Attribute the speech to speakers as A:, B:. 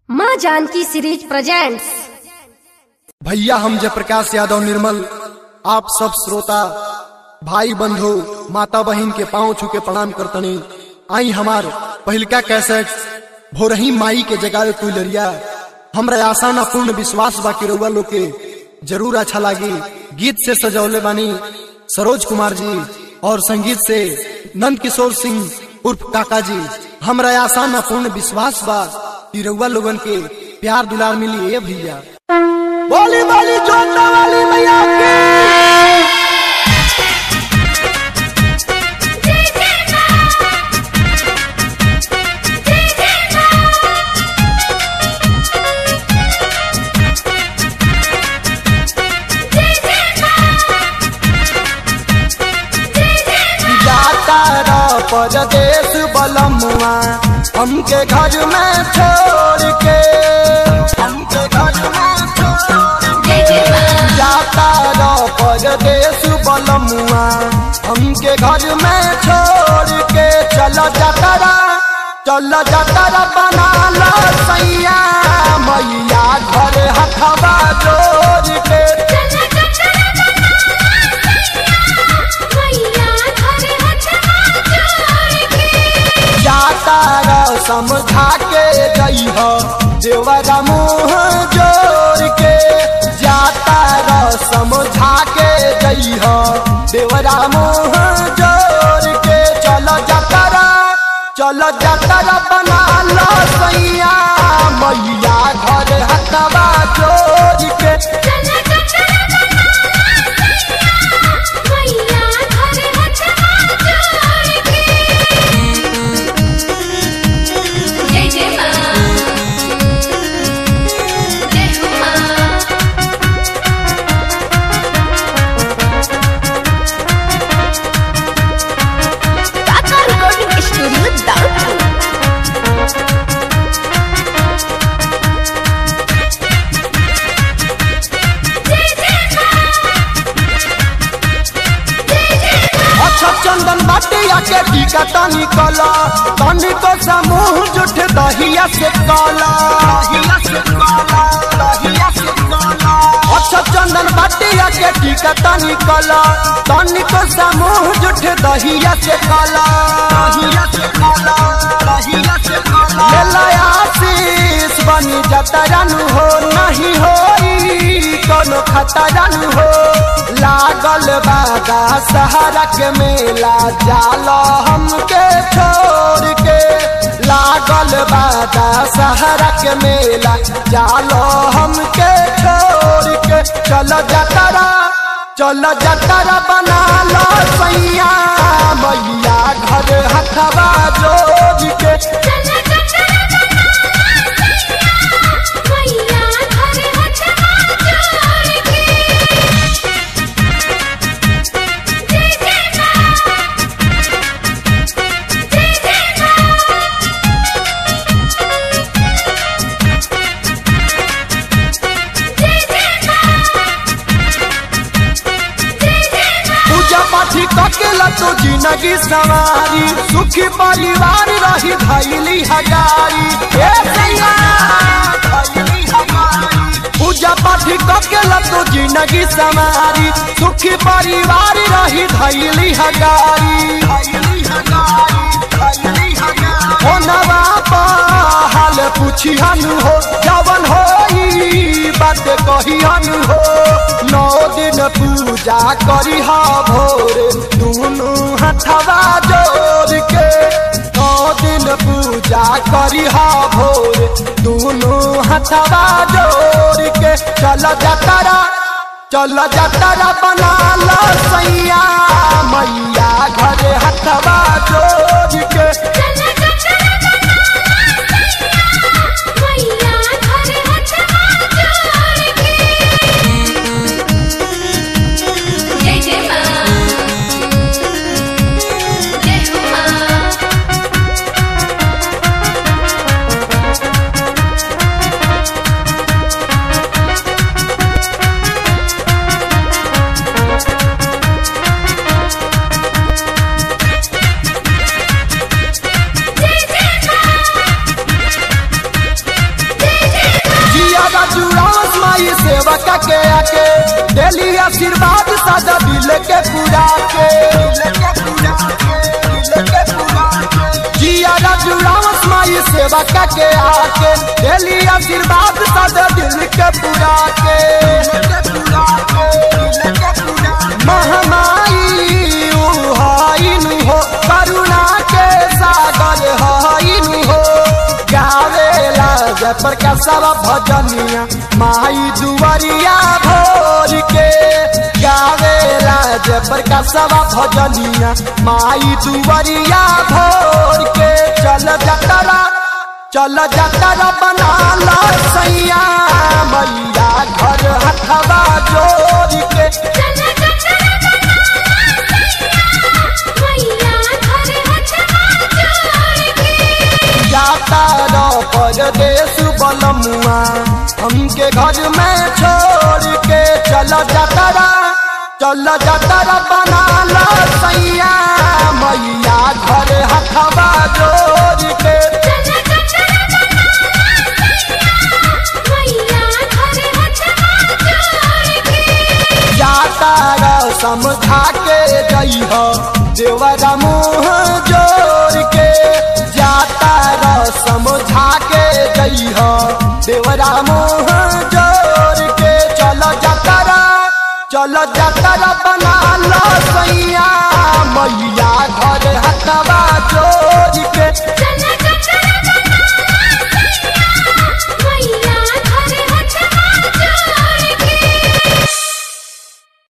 A: माँ Janaki series presents
B: भैया हम जयप्रकाश यादव निर्मल आप सब श्रोता भाई बंधु माता बहन के पांव छू के प्रणाम करतनी आई हमार पहिलका कैसेट भोरही माई के जगावे कुलरिया हमरा आशा ना पूर्ण विश्वास बा कि रउआ लोग के जरूर अच्छा लागी गीत से सजौले बानी सरोज कुमार जी और संगीत से नंद किशोर सिंह उर्फ काका जी हमरा आशा ना पूर्ण विश्वास बा कि रउआ लोगन के प्यार दुलार मिली ए भैया बोली बोली जोता वाली मैया की जाता रा परदेश बलमुआ हमके घर में छोड़ के हमके घर में छोड़ के जाता रा परदेश बलमुआ हमके घर में छोड़ के चल जातरा चल जातरा बना लो सैया मैया घर हथवा जोड़ के जाता रा समझा के गई हो देवरा मुँह जोड़ के जाता रा समझा के गई हो देवरा मुँह जोड़ के चलो जातरा चलो जातरा बना लो सैया मैया घर हथवा जोड़ के
C: जय जय माँ जय हो माँ
A: काका रिकॉर्डिंग स्टूडियो दाउदपुर
B: अच्छा चंदन बाटिया के टीका तनी कला तनी को समूह जुठ दहिया से काला दहिया से काला दहिया से काला अच्छा चंदन बाटिया के टीका तनी कला तनी को समूह जुठ दहिया से काला दहिया से काला दहिया से काला ले लाया आशीष बनी जतरन हो नहीं होई कोनो खतरन हो लागल बागा सहारा के मेला जाला हमके छोड़ के लागल बागा सहारा के मेला जालो हमके छोड़ के चल जतरा चल जतरा बना लो सैया मैया घर हथवा जोड़ के पूजा पाठी ककेला तो जिंदगी सवारी सुखी परिवार रही धैली हजारी ए सैया, धैली हजारी। पूजा पाठी ककेला तो जिंदगी सवारी सुखी परिवार रही धैली हजारी धैली हजारी, धैली हजारी। हो नवा हाल पूछिहन हो जवन होई बात कहिहन हो नौ दिन पूजा करी हा भोरे दुनू हथवा जोड़ के नौ दिन पूजा करी हा भोरे दुनू हथवा जोड़ के चल जतरा चल जतरा बना लो सैया मैया घर हथवा जोड़ के
C: जय जय माँ जय हो माँ
B: चल सेवा का के आके डेली आशीर्वाद सदा दिल के पूरा के जिया राजू रावस माई सेवा का के आके डेली आशीर्वाद सदा दिल के पूरा के महामाई उहाइन हो करुणा के सागर हाइन हो गावेला जय प्रकाशवा भजनिया माई दुवरिया भोर के गावेला जय प्रकाशवा भजनिया माई दुवरिया भोर के चल जतरा चल जतरा बना ला सैया मैया घर हथवा जोड़ के
C: चला चला मैया घर हथवा जोड़ के
B: जाता रो परदेश बलमुआ हमके घर में छोड़ के चल जतरा चल जतरा बना ला सैया मैया घर हथवा जोड़ के
C: चला चला मैया घर हथवा जोड़ के
B: जाता रो समझा के जइह देवरा मुँह जोड़ के जाता रो समझा के जइह देवरा मुँह जोड़ के चल जतरा चल जतरा बना